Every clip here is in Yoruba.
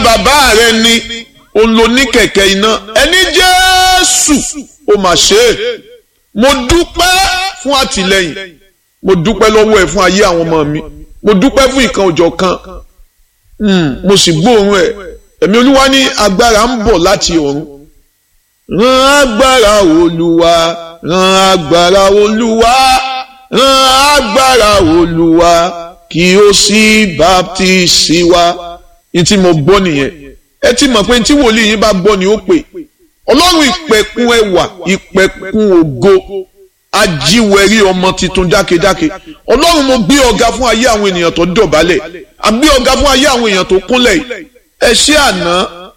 bàbá rẹ ni òun ló ní kẹ̀kẹ́ iná ẹni jésù ó mà ṣe é mo dúpẹ́ fún àtìlẹ́yìn mo dúpẹ́ lọ́wọ́ ẹ̀ fún ayé àwọn ọmọ mi mo dúpẹ́ fún ìkan òjọ̀ kan mo sì gbóòórùn ẹ̀ ẹ̀mí olúwa ní agbára ń bọ̀ láti ọ̀run rán agbára olúwa rán agbára olúwa rán agbára olúwa kí ó sì baptisi wa ní tí mo gbọ́ nìyẹn ẹ ti mọ̀ pé tí wòlíì yín bá gbọ́ ni ó pè ọlọ́run ìpẹ̀kun ẹwà ìpẹ̀kun ògo ajíwẹ̀rí ọmọ tuntun dákedáke ọlọ́run mo gbé ọ̀gá fún ayé àwọn ènìyàn tó dọ̀bálẹ̀ àgbé ọ̀gá fún ayé àwọn èèyàn tó kúnlẹ̀ yìí ẹ ṣé àná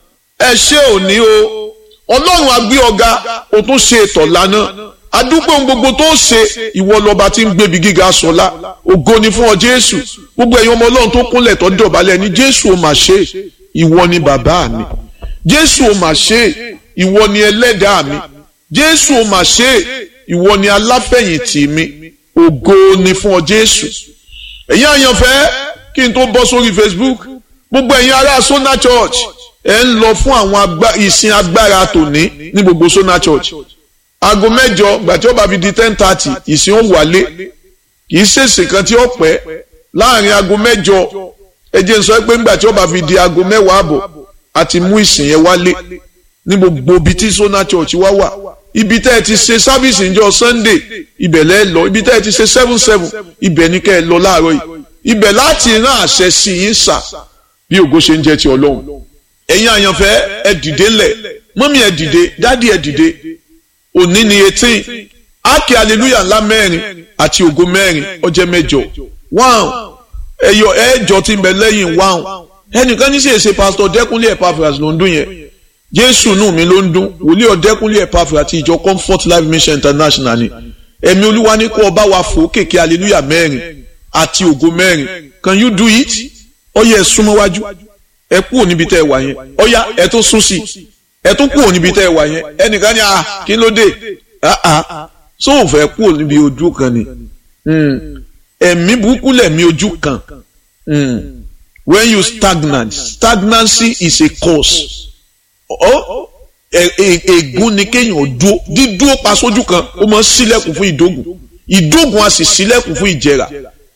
ẹ ṣé òní o ọlọ́run àgbé ọ̀gá o tún ṣe ètò lánàá adúpẹ́ ohun gbogbo tó ṣe ìwọ lọ́ba tí ń gbébi gíga sọlá ògo ni fún ọ jésù gbogbo ẹ̀yin ọmọ ọlọ́run tó kúnlẹ̀ tó dọ̀bálẹ̀ ní jésù ò mà ṣe ìwọ ni bàbá mi jésù ò mà ṣe ìwọ ni ẹlẹ́dàá mi jésù ò mà ṣe ìwọ ni aláfẹ̀yìntì mi ògo ni fún ọ jésù ẹ̀yin àyànfẹ́ kí n tó bọ́ sórí facebook gbogbo ẹ̀yin ará sona church ẹ̀ ń lọ fún àwọn ìsìn agbára tòní ní gbogbo sona church aago mẹ́jọ gbàtí ó bá fi di ten thirty ìsìn ó wálé kì í ṣèṣì kan tí ó pẹ́ láàrin aago mẹ́jọ ẹ jẹ́ n sọ pé ńgbà tí ó bá fi di aago mẹ́wàá àbọ̀ àti mú ìsìn yẹn wálé ní gbogbo ibi tí sona church wá wà ibi tẹ́ ẹ ti ṣe sábìsì níjọ́ sunday ibẹ̀ lẹ́ lọ ibi tẹ́ ẹ ti ṣe seven seven ibẹ̀ ní kẹ́ ẹ lọ láàárọ̀ yìí ibẹ̀ láti rán àṣẹ sí yín sà bí ògo ṣe ń jẹ́ ti ọlọ́run ẹ̀yin àyànfẹ́ ẹ dìde lẹ̀ mọ́mí ẹ dìde dádì ẹ dìde òní ni eighteen ákè hallelujah ńlá mẹ́rin àti ògo mẹ́rin ọjẹ́ mẹ́jọ wáhùn ẹ̀yọ ẹ̀ẹ́jọ tí ń bẹ lẹ́yìn wáhùn ẹnìkan ní sì ṣe pásítọ̀ dẹ́kunlé Epaphras ló ń dún yẹn jésù nù mí ló ń dún wòlíì ọ̀dẹ́kunlé Epaphras àti ìjọ comfort life mission international ni ẹ̀mí olúwa ní kó ọba wa fò kéèké hallelujah mẹ́rin àti ògo mẹ́rin can you do it ọyẹ ẹ súnmọ́ wájú ẹ kúrò níbi tẹ́ ẹ wà yẹn ọyá ẹ tún sún sí ẹ tún kúrò níbi tẹ́ ẹ wà yẹn ẹnìkan ní ah kí ló dé ah ah sóò fẹ́ kúrò níbi ojú kan ni ẹ̀mí burúkú lẹ̀mí ojú kan when you stagnant stagnancy is a cause ègún ni kéèyàn dúó dídúó pa sójú kan ó máa ń ṣílẹ̀kùn fún ìdógùn ìdógùn a sì ṣílẹ̀kùn fún ìjẹrà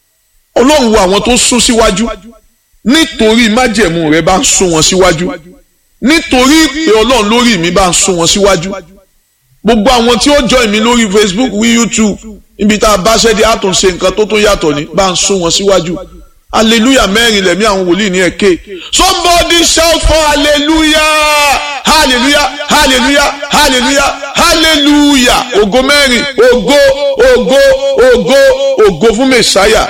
ọlọ́run wo àwọn tó sún síwájú nítorí májẹ̀mú rẹ̀ bá ń sún wọn síwájú nítorí ìpè ọlọ́run lórí mi bá ń sún wọn síwájú gbogbo àwọn tí ó join mi lórí Facebook wí YouTube níbi tá a bá ṣẹ́ di àtúnṣe nǹkan tó tó yàtọ̀ ní bá ń sún wọn síwájú hallelujah mẹ́rin lẹ̀mí àwọn wòlíì ní ẹ̀kẹ́ somebody shout for hallelujah hallelujah hallelujah hallelujah hallelujah ògo mẹ́rin ògo ògo ògo ògo fún mẹ́sáyà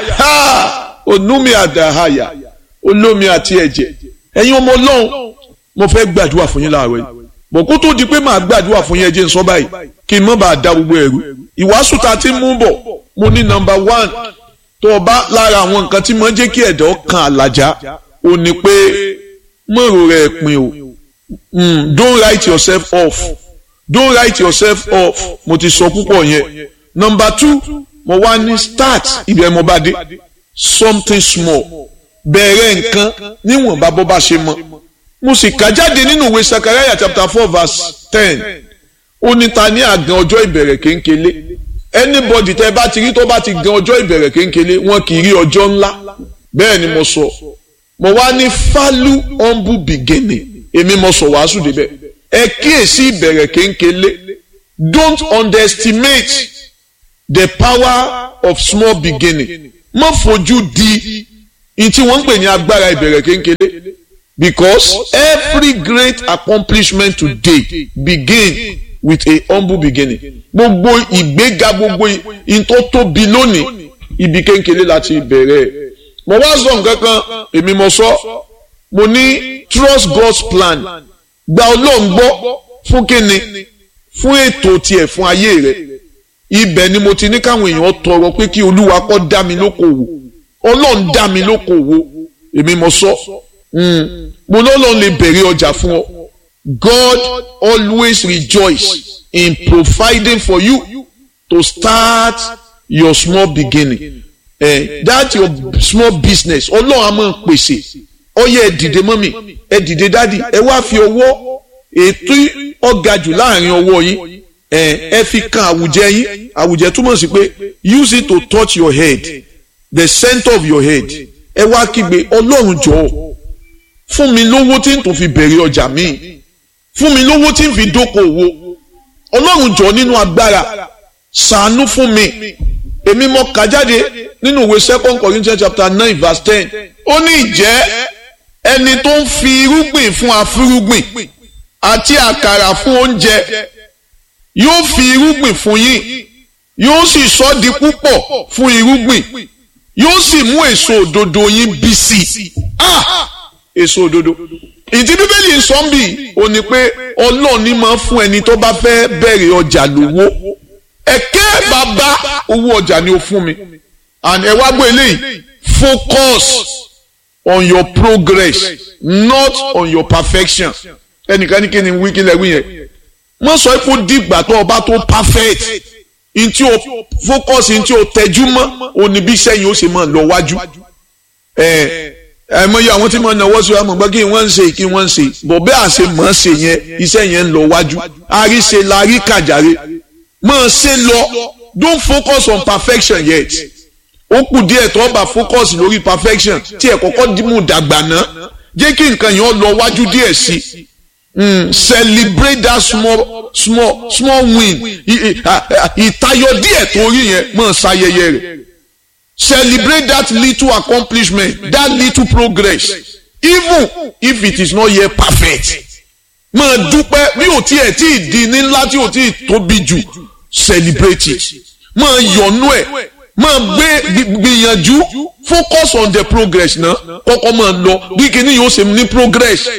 ha onúmi àdáhàyà olómi àti ẹ̀jẹ̀ ẹ̀yin ọmọ ọlọ́run mo fẹ́ gbàdúrà fún yín láàárọ̀ yìí bọ̀ kó tó di pé màá gbàdúrà fún yín ẹ jẹ́ n sọ báyìí kí n má bàa da gbogbo ẹ̀rú ìwàásù tá a ti mú bọ̀ mo ní nọ́mbà one tó o bá lára àwọn nǹkan tí mo ń jẹ́ kí ẹ̀dọ́ kan àlàjá ò ní pé mọ̀rọ̀ rẹ̀ pin o mm, don't write yourself off don't write yourself off mo ti sọ púpọ̀ yẹn number two mo wá ní start ibi ẹ̀ mo bá dé something small bẹ̀rẹ̀ nǹkan níwọ̀nba bó bá ṣe mọ́ mo sì kà jáde nínú ìwé sakaraya chapter four verse ten ó ní ta ní àgàn ọjọ́ ìbẹ̀rẹ̀ kéńkélé anybody tẹ́ bá ti rí tó bá ti gan ọjọ́ ìbẹ̀rẹ̀ kéńkélé wọn kì í rí ọjọ́ ńlá bẹ́ẹ̀ ni mo sọ mo wá ní falu humble beginning èmi mo sọ wàásù débẹ̀ ẹ kíyèsí ìbẹ̀rẹ̀ kéńkélé don't underestimate the power of small beginning má fojú di ní tí wọ́n ń pè ní agbára ìbẹ̀rẹ̀ kéńkélé because every great accomplishment today begin with a humble beginning gbogbo ìgbéga gbogbo ìtò tóbi lónìí ibi kéńkélé láti bẹ̀rẹ̀ mo wá sọ nǹkan kan èmi mo sọ mo ní trust God's plan gba Ọlọ́run gbọ́ fún kíni fún ètò tiẹ̀ fún ayé rẹ̀ ibẹ̀ ni mo ti ní káwọn èèyàn tọrọ pé kí Olúwa kó dá mi lókòwò Ọlọ́run dá mi lókòwò èmi mo sọ mo lọ́lọ́run lè bẹ̀rẹ̀ ọjà fún ọ God always rejoice in providing for you to start your small beginning eh, that your small business ọlọ́run a máa pèsè ọyẹ dìde mọ́ mi ẹ dìde dádì ẹ wá fi ọwọ́ ètò ọ̀gá jù láàrin ọwọ́ yín ẹ ẹ fi kan àwùjẹ yín àwùjẹ túmọ̀ sí pé use it to touch your head the center of your head ẹ wá kígbe ọlọ́run jọ̀ọ́ fún mi lówó tí n tún fi bẹ̀rẹ̀ ọjà míì fún mi lówó tí n fi dókòwò ọlọ́run jọ̀ọ́ nínú agbára ṣàánú fún mi èmi mọ kà jáde nínú ìwé second Corinthians chapter nine verse ten ó ní ìjẹ́ ẹni tó ń fi irúgbìn fún afúrúgbìn àti àkàrà fún oúnjẹ yóò fi irúgbìn fún yín yóò sì sọ di púpọ̀ fún irúgbìn yóò sì mú èso òdodo yín bí sí i ah èso òdodo ìdí bíbélì ń sọ ń bì ó ní pé ọlọ́run ní máa fún ẹni tó bá fẹ́ bẹ̀rẹ̀ ọjà lówó ẹ̀kẹ́ bàbá owó ọjà ni ó fún mi and ẹ wá gbọ́ eléyìí focus on your progress not on your perfection ẹnìkan ní kí ni wí kí lẹ wí yẹn mo sọ pé ó dìgbà tó o bá tó perfect ntí o focus ntí o tẹjú mọ́ òní bí sẹ́yìn ó sì máa lọ wájú ẹ ẹ mọ iye àwọn tí mo náwó sí wa mọ̀ gbọ́ kí wọ́n ń ṣe kí wọ́n ń ṣe bọ̀ bẹ́ẹ̀ àṣẹ mọ̀ ọ́ ṣe yẹn iṣẹ́ yẹn ń lọ wájú àríṣe la rí kàjàre mọ̀ ṣe lọ don't focus on perfection yet ó kù díẹ̀ tó bá focus lórí perfection tí ẹ̀ kọ́kọ́ dìmú dàgbà náà jẹ́ kí nǹkan yẹn lọ wájú díẹ̀ sí i celebrate that small small small win ìtayọ díẹ̀ tó rí yẹn mọ̀ ṣayẹyẹ rẹ̀ celebrate that little accomplishment that little progress even if it is not yet perfect máa dúpẹ́ bí ò tiẹ̀ tí ì di ní ńlá tí ò tí ì tóbi jù celebrate it máa yọ̀nú ẹ̀ máa gbé gbìyànjú focus on the progress náà kọ́kọ́ máa lọ bí kinní yóò ṣe ní progress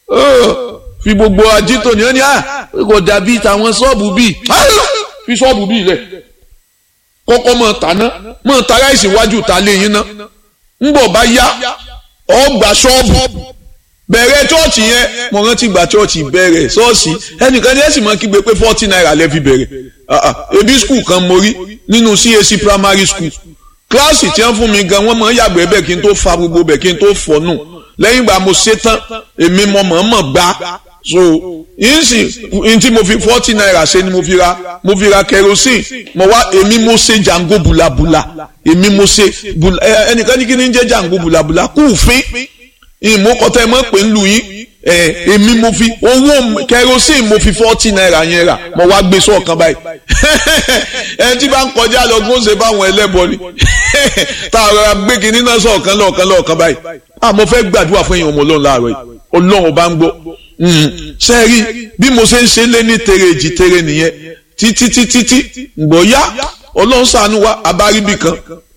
fi gbogbo ajito ni wọ́n ní à kò dàbí tàwọn ṣọ́ọ̀bù bíi fi ṣọ́ọ̀bù bíi lẹ̀ kọ́kọ́ máa tàná máa ta ráìsì iwájú ta lé yín ná ńgbọ̀ bá yá ọgbà ṣọ́ọ̀bù bẹ̀rẹ̀ chọ́ọ̀chì yẹn mo rántí gba chọ́ọ̀chì bẹ̀rẹ̀ ṣọ́ọ̀ṣì ẹnìkan ní ẹ̀sìn máa kígbe pé forty naira lẹ́ fi bẹ̀rẹ̀ ebi skul kan mo rí nínú CAC primary school kíláàsì tí wọ́n fún mi gan wọ́n máa ń yàgbẹ́ bẹ́ẹ̀ kí n tó fa gbogbo bẹ́ẹ̀ kí n tó fọ́nù lẹ́yìn ìgbà mo ṣe tán èmi mo mọ̀ọ́mọ̀ gbá so yín sì n tí mo fi forty naira ṣe ni mo fi ra mo fi ra kerosene mo wá èmi mo ṣe jango bulabula èmi mo ṣe ẹnìkan ní kí ni ń jẹ́ jango bulabula kúùfín ìmúkọtẹ mọ̀ pé ń lu yín èmi mo fi owó kerosene mo fi forty naira yẹn rà mo wá gbé sọ̀kan báyìí ẹni tí bá ń kọjá lọ gbọ́n ṣe báwọn ẹlẹ́bọ ni tá a rọra gbé kinní náà sọ̀kan lọ́ọ̀kan lọ́ọ̀kan báyìí àmọ́ fẹ́ gbàdúrà fún èèyàn ọmọ ọlọ́run láàárọ̀ yìí ọlọ́run bá ń gbọ́ ṣe rí bí mo ṣe ń ṣe lé ní tere èjì tere nìyẹn títí títí tí gbọ́ yá ọlọ́run ṣàánú wa abáríbì kan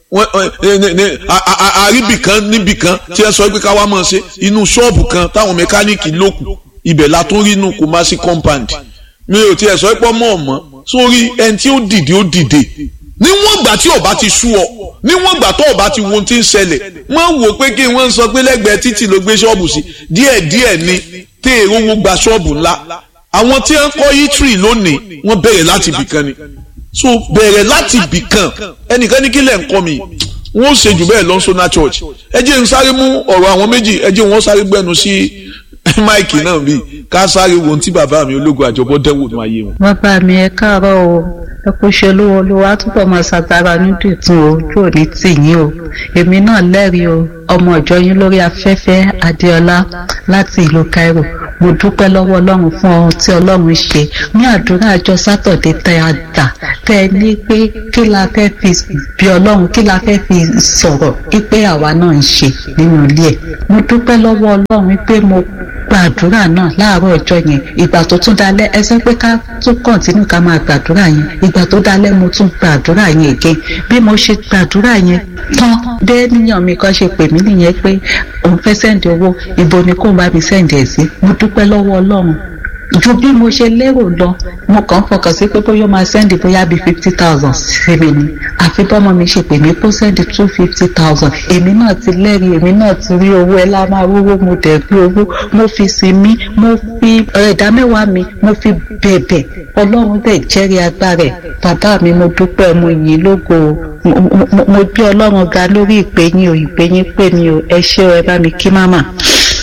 àríbì kan níbì kan tí ẹ sọ pé ká wá mọ̀ ṣe inú ṣọ́ọ̀bù kan táwọn mẹkáníìkì lókù ibẹ̀ la tún rí inú Kumasi compound mi ò tiẹ̀ sọ pé ọmọ ọ̀mọ́ sórí ẹni tí ó dìde ó dìde níwọ̀n ìgbà tí ọba ti sú ọ níwọ̀n ìgbà tó ọba ti wo ohun tí ń ṣẹlẹ̀ wọ́n wò pé kí wọ́n sọ pé lẹ́gbẹ̀ẹ́ títì ló gbé ṣọ́ọ̀bù sí díẹ̀díẹ̀ ni tẹ́ èrò wo gba ṣọ́ọ̀bù ńlá àwọn tí wọ́n kọ́ yítírì lónìí wọ́n bẹ̀rẹ̀ láti ibìkan ni so bẹ̀rẹ̀ láti ibìkan ẹnìkan ní kílẹ̀ ń kọ́ mi wọ́n ṣe jù bẹ́ẹ̀ lọ sọ́nà church ẹ jẹ́ n sáré mú ọ̀rọ̀ àwọn méjì ẹ jẹ́ wọ́n sáré gbẹ́nu sí máìkì náà bíi ká sáré wo ohun tí bàbá mi ológun àjọbọ dẹ́wò ní ayé wọn. bàbá mi ẹ káàárọ̀ o ẹ kò ṣe olówó olówó àtúbọ̀ máa ṣàtàrà nídìtún o ojú òní tì yín o èmi náà lẹ́rìí o ọmọ ìjọ yín lórí afẹ́fẹ́ adéọlá láti ìlú Cairo mo dúpẹ́ lọ́wọ́ ọlọ́run fún ohun tí ọlọ́run ṣe ní àdúrà àjọ sátọ̀dé tẹ́ a dà tẹ́ ẹ ní pé kí la fẹ́ fi bí ọlọ́run kí la fẹ́ fi sọ̀rọ̀ pé àwa náà ń ṣe nínú ilé ẹ̀ mo dúpẹ́ lọ́wọ́ ọlọ́run pé mo gbàdúrà náà láàárọ̀ ọjọ́ yẹn ìgbà tó tún dalẹ́ ẹ sọ pé ká tún kọ̀ǹtínú ká máa gbàdúrà yẹn ìgbà tó dalẹ́ mo tún gbàdúrà yẹn again bí mo ṣe gbàdúrà yẹn tán bẹ́ẹ̀ níyàn mi kan ṣe pè mí nìyẹn pé òun fẹ́ sẹ́ǹdì owó ibo ni kó bá mi sẹ́ǹdì ẹ̀ sí mo dúpẹ́ lọ́wọ́ ọlọ́run ju bí mo ṣe lérò lọ mo kàn fọkàn sí pé bóyá ó máa sẹ́ndì bóyá bíi fifty thousand sí mi ni àfi bọ́mọ mi ṣe pè mí kó sẹ́ndì two fifty thousand èmi náà ti lẹ́rìí èmi náà ti rí owó ẹ lá máa rówó mo dẹ̀ rí owó mo fi sinmi mo fi ẹ̀dá mẹ́wàá mi mo fi bẹ̀bẹ̀ ọlọ́run bẹ̀ jẹ́rìí agbára ẹ̀ bàbá mi mo dúpẹ́ mo yìn lógo mo gbé ọlọ́run ga lórí ìpè yín o ìpè yín pè mí o ẹ ṣé o ẹ bá mi kí máma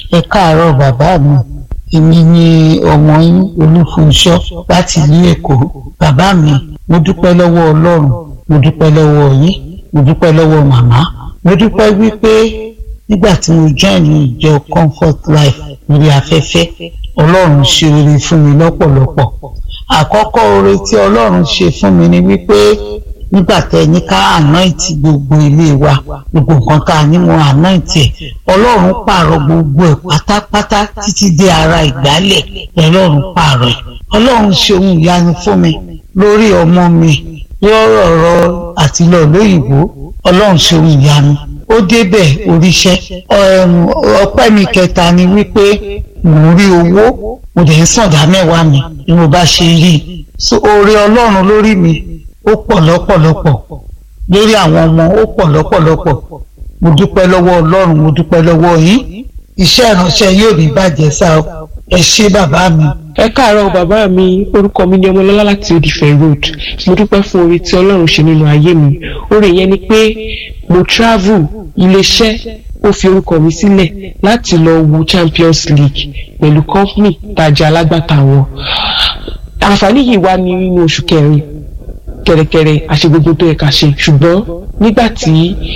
ẹ káàárọ̀ bàbá mi èmi ni ọmọ yín olúfunṣọ́ láti ìlú èkó bàbá mi mo dúpẹ́ lọ́wọ́ ọlọ́run mo dúpẹ́ lọ́wọ́ yín mo dúpẹ́ lọ́wọ́ màmá mo dúpẹ́ wípé nígbà tí mo join ìjọ comfort life lórí afẹ́fẹ́ ọlọ́run ṣe oore fún mi lọ́pọ̀lọpọ̀ àkọ́kọ́ oore tí ọlọ́run ṣe fún mi ni wípé nígbà tẹ ní ká anoint gbogbo ilé wa gbogbo nǹkan tá a ní mo anoint ẹ ọlọ́run pààrọ̀ gbogbo ẹ̀ pátápátá títí dé ara ìgbálẹ̀ ọlọ́run pààrọ̀ ẹ̀ ọlọ́run ṣe ohun ìyanu fún mi lórí ọmọ mi lọ́rọ̀ ọ̀rọ̀ àti lọ lóyìnbó ọlọ́run ṣe ohun ìyanu ó débẹ̀ oríṣẹ́ ọpẹ́ mi kẹta ni wípé mò ń rí owó mo dẹ̀ ń sàndá mẹ́wàá mi bí mo bá ṣe rí i so oore ọlọ́run lórí mi ó pọ̀ lọ́pọ̀lọpọ̀ lórí àwọn ọmọ ó pọ̀ lọ́pọ̀lọpọ̀ mo dúpẹ́ lọ́wọ́ ọlọ́run mo dúpẹ́ lọ́wọ́ yín iṣẹ́ ìránṣẹ́ yóò ní bàjẹ́ sá o ẹ ṣé bàbá mi. ẹ káàárọ̀ bàbá mi orúkọ mi ni ọmọlọ́lá láti odìfẹ́ road mo dúpẹ́ fún oore tí ọlọ́run ṣe nínú ayé mi oore yẹn ni pé mo travel iléeṣẹ́ ó fi orúkọ mi sílẹ̀ láti lọ wo champions league pẹ̀lú company tajà alágbàtà wọn àǹfààní yìí wá ní nínú oṣù kẹrin kẹrẹkẹrẹ àṣegbogbo tó yẹ ká ṣe ṣùgbọ́n nígbà tí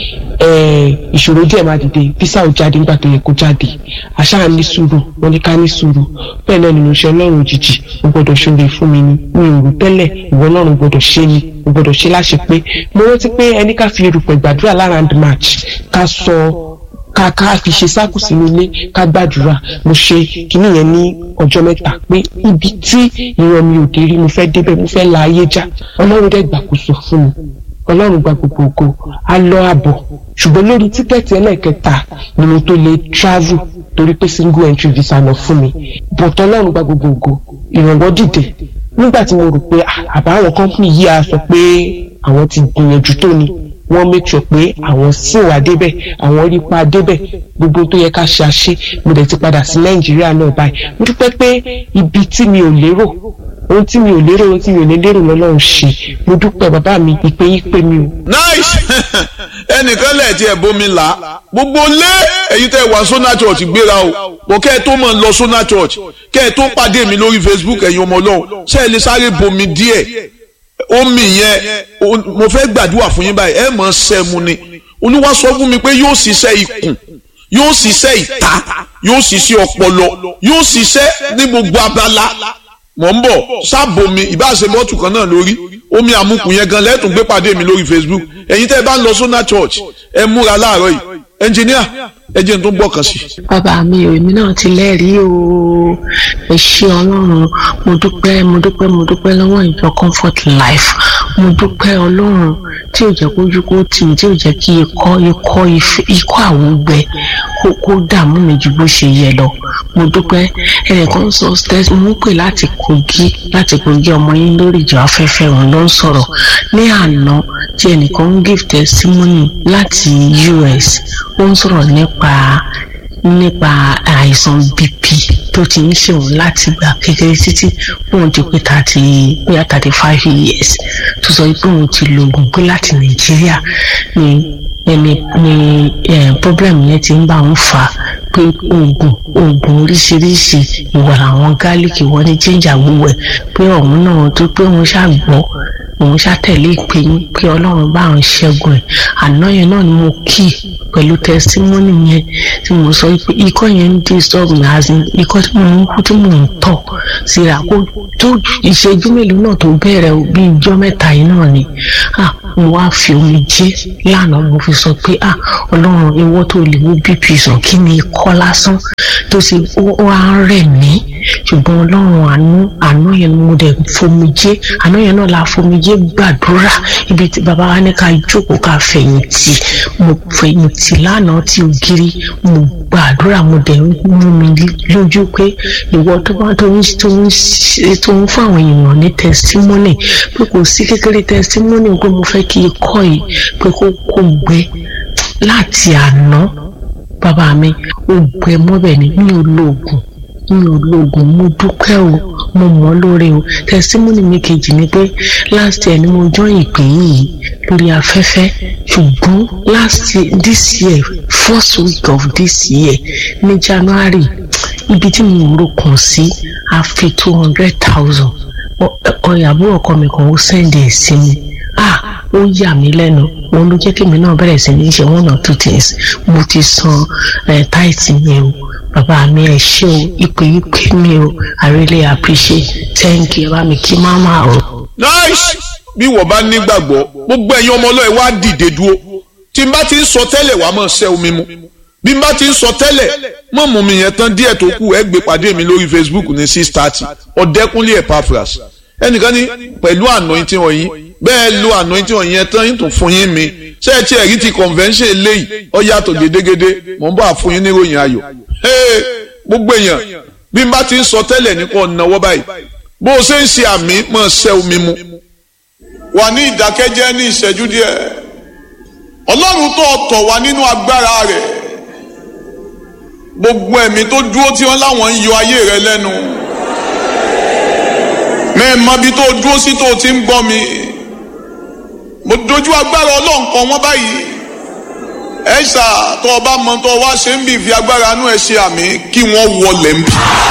ìṣòro díẹ̀ máa dìde físà ò jáde nígbà tó yẹ kó jáde àṣà ní sùúrù wọn ní ká ní sùúrù bẹ́ẹ̀ náà nínú iṣẹ́ ọlọ́run òjijì ó gbọ́dọ̀ ṣoore fún mi ni mi ò rò tẹ́lẹ̀ ìwọ ọlọ́run gbọ́dọ̀ ṣe ni ó gbọ́dọ̀ ṣe láṣẹ pé mo rántí pé ẹni ká fi erùpẹ̀ gbàdúrà lára and match ká sọ ká ká fi ṣe sáàkù sínú ilé ká gbàdúrà mo ṣe kíní yẹn ní ọjọ́ mẹ́ta pé ibi tí ìran mi ò dé rí mo fẹ́ débẹ̀ mo fẹ́ la ayé já ọlọ́run dẹ̀ gbàkóso fún mi ọlọ́run gba gbogbo ògo a lọ àbọ̀ ṣùgbọ́n lórí tíkẹ́ẹ̀tì ẹlẹ́ẹ̀kẹta ni mo tó lè travel torí pé single entry visa lọ fún mi bọ̀tọ̀ ọlọ́run gba gbogbo ògo ìrànwọ́ dìde nígbà tí mo rò pé àbáwọn company yìí á sọ pé àwọn ti gbìyànjú tó ni wọ́n make sure pé àwọn sì wà débẹ̀ àwọn rí pa débẹ̀ gbogbo tó yẹ ká ṣe àṣe mo dẹ̀ ti padà sí nàìjíríà náà báyìí mo dúpẹ́ pé ibi tí mi ò lérò ohun tí mi ò lérò ohun tí mi ò lè lérò lọ́lọ́run ṣe mo dúpẹ́ bàbá mi ìpè yín pé mi o. nice ẹnìkan lẹ́ẹ̀tì ẹ̀ bómi là á gbogbo lé èyí tẹ́ wá sona church gbéra o bọ̀ kẹ́ ẹ tó mọ̀ ń lọ sona church kẹ́ ẹ tó pàdé mi lórí facebook ẹ̀yin ọmọ ọlọ́run ṣé ẹ lè sáré bomi díẹ̀ omi yẹn mo fẹ́ gbàdúrà fún yín báyìí ẹ mọ̀ sẹ́mu ni olúwa sọ fún mi pé yóò ṣiṣẹ́ ikùn yóò ṣiṣẹ́ ìta yóò ṣiṣẹ́ ọpọlọ yóò ṣiṣẹ́ ní gbogbo abala mọ̀ ń bọ̀ sábòmi ìbáṣe bọ́tù kan náà lórí omi àmukù yẹn gan lẹ́tùn gbé pàdé mi lórí facebook ẹ̀yin tẹ́ ẹ bá ń lọ sọ́nà church ẹ múra láàárọ̀ yìí ẹnjìníà ẹ jẹ́ n tó gbọ́ kan sí. bàbá mi ò èmi náà ti lẹ́rìí o ẹ ṣé ọlọ́run mo dúpẹ́ mo dúpẹ́ mo dúpẹ́ lọ́wọ́ ìjọ comfort life mo dúpẹ́ ọlọ́run tí ò jẹ́ kójú kó tì mí tí ò jẹ́ kí ikọ́ ikọ́ ikọ́ àwọn gbẹ kó kó dààmú mi ju bó ṣe yẹ lọ mo dúpẹ́ ẹnìkan sọ stẹ́s mo ń pè láti kogi láti kogi ọmọ yín lórí ìjọ afẹ́fẹ́ òun ló ń sọ̀rọ̀ ní àná tí ẹnìkan ń give testimony láti US ó ń sọ̀rọ̀ nípa nípa àìsàn bp tó ti ń ṣèwọ̀n láti gbà kékeré títí òun ti pé thirty bóyá thirty five years tó sọ pé òun ti lo oògùn pé láti nàìjíríà ni ẹni ni problem yẹn ti ń bá òun fà á pé oògùn oògùn oríṣiríṣi ìwà àwọn gálíkì wọn ní jíjà gbogbo ẹ pé òun náà tó pé òun ṣàgbọ́ òun ṣàtẹ̀lé ìpè yín pé ọlọ́run bá òun ṣẹ́gun ẹ̀ àná yẹn náà ni mo kí pẹ̀lú tẹsítímọ́nì yẹn tí mo sọ pé ikọ́ yẹn ń disturb mi as in ikọ́ tí mo ń kú tí mo ń tọ̀ síra kó tó ìṣẹ́jú mélòó náà tó bẹ̀rẹ̀ bí ijọ́ mẹ́ta yìí náà ni ah mo wá fi omi jẹ́ lánàá mo fi sọ pé ah ọlọ́run ìwọ tó lè mú bp sàn kí ni ikọ́ lásán tó ṣe ó wá rẹ̀ mí ṣùgbọ́n ọlọ́run àánú àánú yẹn ni mo dẹ̀ fomi jẹ́ àánú yẹn náà la fomi jẹ́ gbàdúrà ibi tí bàbá wa ní ká jókòó ká fẹ̀yìntì mo fẹ̀yìntì lánàá tí ògiri mo gbàdúrà mo dẹ̀ mú mi lójú pé ìwọ tó bá tó ń tó ń tó ń fún àwọn èèyàn ní tẹsítímọ́nì pé kò sí kékeré tẹsítímọ́nì pé mo fẹ́ kí ikọ́ yìí pé kó kó gbẹ láti àná bàbá mi ó gbẹ mọ́bẹ̀ ni mi ò lo oògùn mi ò lo oògùn mo dúpẹ́ o mo mọ̀ ọ́ lóore o testimony mi kejì ni pé last year ni mo join ìpè yìí lórí afẹ́fẹ́ ṣùgbọ́n last year this year first week of this year ní January ibi tí mo rò kàn sí a fi two hundred thousand ọ̀yàbọ̀ ọkọ mi kan ó sẹ́ndì ẹ̀ sí mi ah ó yà mí lẹ́nu òun ló jẹ́ kí èmi náà bẹ̀rẹ̀ sí ní ṣe one or two things mo ti san táìtì mi o bàbá mi ẹ ṣé o ìpè ìpè mi o i really appreciate thank you bá mi kí máma o. nice bí wọ́n bá nígbàgbọ́ gbogbo ẹ̀yin ọmọ ọlọ́ọ̀ wá dìde dúró tí n bá ti ń sọ tẹ́lẹ̀ wàá máa ṣẹ́ omi mu bí n bá ti ń sọ tẹ́lẹ̀ mọ̀ mú mi yẹn tán díẹ̀ tó kù ẹ gbé pàdé mi lórí facebook ní six thirty ọ̀dẹ́kúnlé epaphras ẹnìkan ní pẹ̀lú anointing ọ̀yin bẹ́ẹ̀ lo anointing ọ̀yin yẹn tán yín tún fún yín mi ṣé ẹ ti ẹ̀rí ti convention eléyìí ó yàtọ̀ gédégédé mò ń bọ̀ àfún yín níròyìn ayọ̀ gbogbo èèyàn bí n bá ti ń sọ tẹ́lẹ̀ nípa ọ̀nàwọ́ báyìí bó o ṣe ń ṣe àmì mọ̀ ṣẹ́ omi mu wà ní ìdákẹ́jẹ́ ní ìṣẹ́jú díẹ̀ ọlọ́run tó tọ̀ wá nínú agbára rẹ̀ gbogbo ẹ̀mí tó dúró tí wọ́n láwọn ń yọ ayé rẹ lẹ́nu mẹ́ẹ̀mọ́ bí tó dúró sí tó ti ń gbọ́ mi mo dojú agbára ọlọ́run kan wọ́n báyìí ẹ ṣá tó o bá mọ tó o wá ṣe ń bì fi agbára inú ẹ ṣe àmì kí wọ́n wọlé ń bì.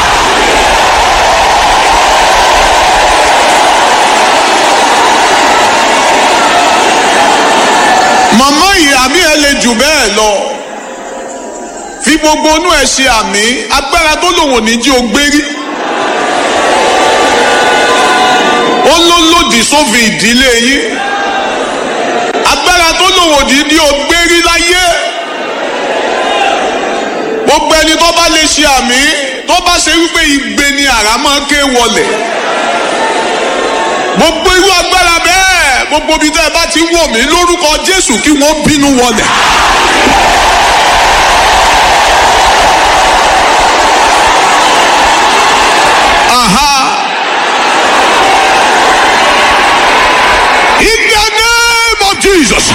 màmá ìyá mi ẹ lè jù bẹ́ẹ̀ lọ fi gbogbo inú ẹ ṣe àmì agbára tó lòun ò ní jí o gbérí ó ló lòdì sófin ìdílé yín agbára tó lòun ò ní jí o gbérí láyé gbogbo ẹni tó bá lè ṣe àmì tó bá ṣe wípé igbe ni àrá máa ké wọlẹ̀ gbogbo irú agbára bẹ́ẹ̀ gbogbo ibi tẹ́ ẹ bá ti ń wò mí lórúkọ Jésù kí wọ́n bínú wọlẹ̀. Aha. In the name of Jesus.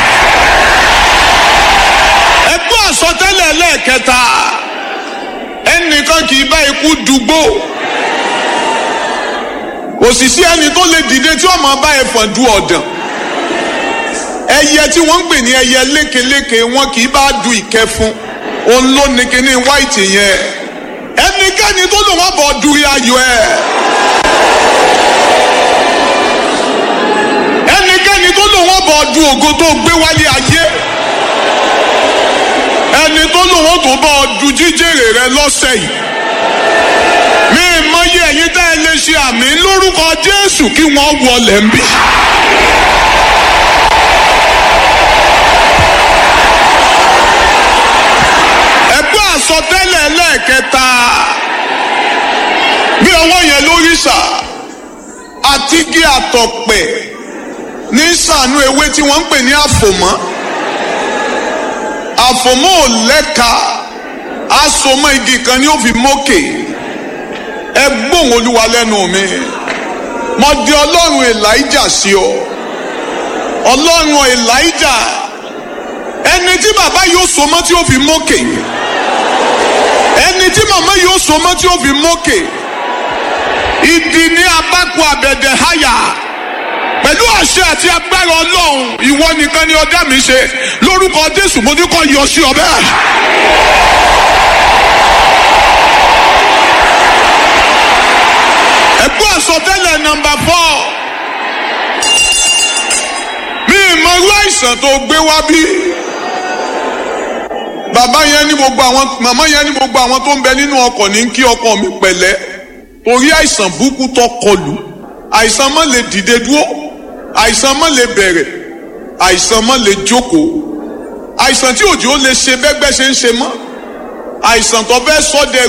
Ẹgbẹ́ àsọtẹ́lẹ̀ lẹ́ẹ̀kẹta ẹnìkan kì í bá ikú dùgbò kò sì sí ẹni tó lè dìde tí ọmọ bá ẹfọn du ọ̀dàn ẹyẹ tí wọ́n ń pè ní ẹyẹ lékeléke wọn kì í bá du ìkẹfun òun ló ní kíní white yẹn ẹnikẹ́ni tó lò wọ́n bọ̀ duri ayọ̀ ẹ̀ ẹnikẹ́ni tó lò wọ́n bọ̀ du ògo tó gbé wálé ayé ẹni tó lò wọ́n tó bọ̀ du jíjèrè rẹ lọ́sẹ̀ yìí mi mọyì ẹ̀yin tẹ́ ẹ lè ṣe àmì lórúkọ Jésù kí wọ́n wọlé ń bì. ẹgbẹ́ àsọtẹ́lẹ̀ lẹ́ẹ̀kẹta bí ọwọ́ yẹn lórí sà àti gé àtọ̀pẹ̀ ní sànú ewé tí wọ́n ń pè ní àfòmọ́ àfòmọ́ ò lẹ́ka asomọ́ igi kan ni ó fi mókè ẹ gbóhùn olúwa lẹ́nu mi mo di ọlọ́run elijah sí ọ ọlọ́run elijah ẹni tí bàbá yóò so mọ́ tí ó fi mókè ẹni tí màmá yóò so mọ́ tí ó fi mókè ìdí ní abákù àbẹ̀dẹ̀ háyà pẹ̀lú àṣẹ àti agbára ọlọ́run ìwọ nìkan ni ọdá mi ṣe lórúkọ jésù mo ní kó yọ sí ọ bẹ́ẹ̀. ẹ̀gbọ́n àsọtẹ́lẹ̀ nọ́mbà fọ́ mi ìmọ̀rú àìsàn tó gbé wá bí bàbá yẹn ní gbogbo àwọn màmá yẹn ní gbogbo àwọn tó ń bẹ nínú ọkọ̀ ní kí ọkọ mi pẹ̀lẹ́ torí àìsàn burúkú tó kọlù àìsàn má lè dìde dúró àìsàn má lè bẹ̀rẹ̀ àìsàn má lè jókòó àìsàn tí òjò lè ṣe bẹ́gbẹ́ ṣe ń ṣe mọ́ àìsàn tó fẹ́ sọ́dẹ̀